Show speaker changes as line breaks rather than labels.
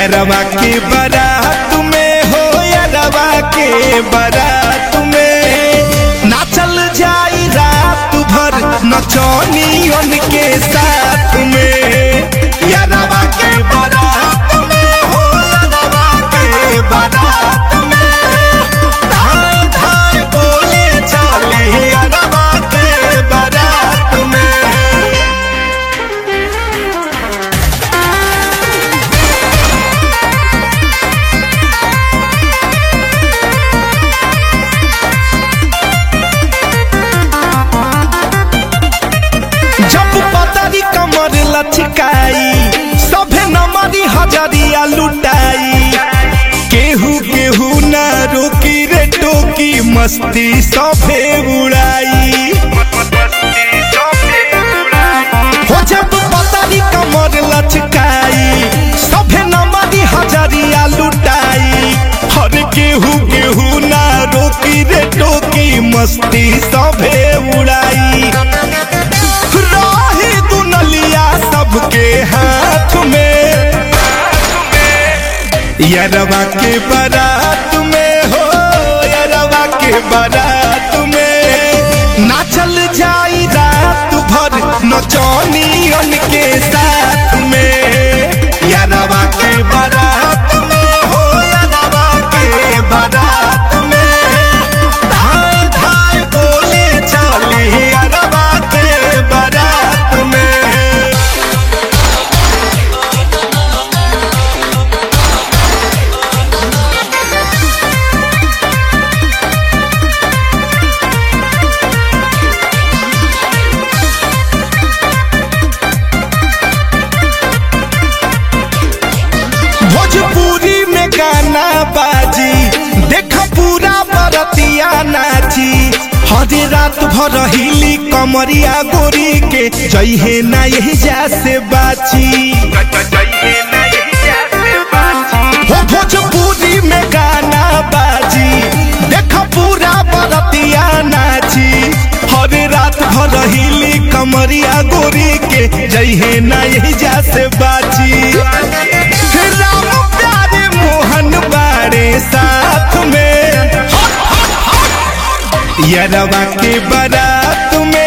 यरवा के बारात में हो यरवा के बारात में नाचल जाई रात भर नचनियन के साथ में यरवा के बारात में हो यरवा के बारात में धाय धाय बोले चले यरवा के बारात में जब पतरी कमर लचकाई सभे नमरी हजरिया लुटाई केहू केहू ना रोकी रे टोकी मस्ती सभे उड़ाई हो जब पतरी कमर लचकाई सभे नमरी हजरिया लुटाई हर केहू केहू ना रोकी रे टोकी मस्ती सभे उड़ाई रही दुनलिया सबके हाथ में यरवा के बारात में हो यरवा के बारात में नाचल जाई रात भर नचनियन के साथ में यरवा के बारात में हो यरवा के बारात में धाय धाय बोले चले यरवा के बारात में भोजपुरी में गाना बाजी देख पूरा बरतिया नाची हरे रात भर हिली कमरिया गोरी के जइहे ना यही जा से बाची हो भोजपुरी में गाना बाजी देख पूरा बरतिया नाची हरे रात भर हिली कमरिया गोरी के जइहे ना यही जा से बाची राम प्यारे मोहन बारे साथ में यरवा के बारात में